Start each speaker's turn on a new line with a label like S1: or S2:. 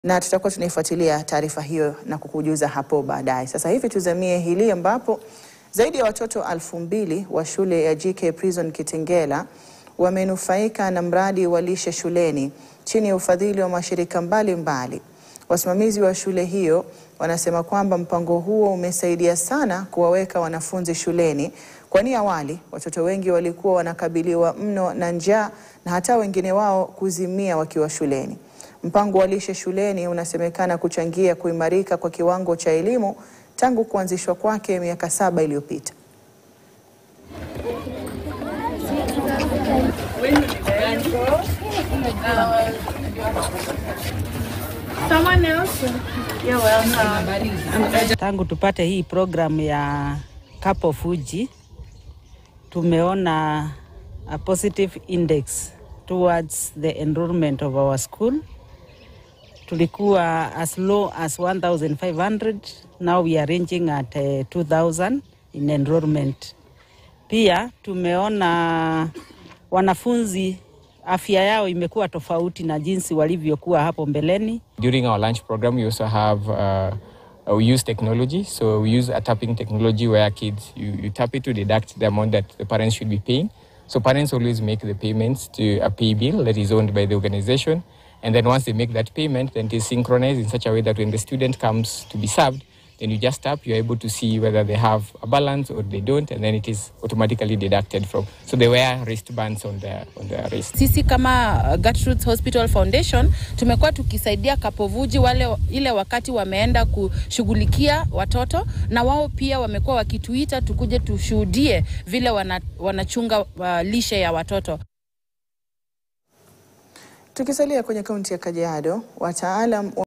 S1: na tutakuwa tunaifuatilia taarifa hiyo na kukujuza hapo baadaye. Sasa hivi tuzamie hili ambapo zaidi ya watoto alfu mbili wa shule ya GK Prison Kitengela wamenufaika na mradi wa lishe shuleni chini ya ufadhili wa mashirika mbalimbali mbali. Wasimamizi wa shule hiyo wanasema kwamba mpango huo umesaidia sana kuwaweka wanafunzi shuleni, kwani awali watoto wengi walikuwa wanakabiliwa mno na njaa na hata wengine wao kuzimia wakiwa shuleni. Mpango wa lishe shuleni unasemekana kuchangia kuimarika kwa kiwango cha elimu tangu kuanzishwa kwake miaka saba iliyopita.
S2: Tangu tupate hii programu ya Cup of Uji tumeona a positive index towards the enrollment of our school. Tulikuwa as low as 1500 now we are ranging at uh, 2000 in enrollment. Pia tumeona wanafunzi afya yao imekuwa tofauti na jinsi walivyokuwa hapo mbeleni.
S3: During our lunch program, we also have uh, uh, we use technology. So we use a tapping technology where kids you, you tap it to deduct the amount that the parents should be paying. So parents always make the payments to a pay bill that is owned by the organization, and then once they make that payment, then it is synchronized in such a way that when the student comes to be served, then you just tap, you're able to see whether they have a balance or they don't, and then it is automatically deducted from. So they wear wristbands on their on their wrist.
S4: Sisi kama uh, Gertrude's Hospital Foundation tumekuwa tukisaidia Kapovuji wale ile wakati wameenda kushughulikia watoto, na wao pia wamekuwa wakituita tukuje tushuhudie vile wana, wanachunga uh, lishe ya watoto.
S1: Tukisalia kwenye kaunti ya Kajiado, wataalam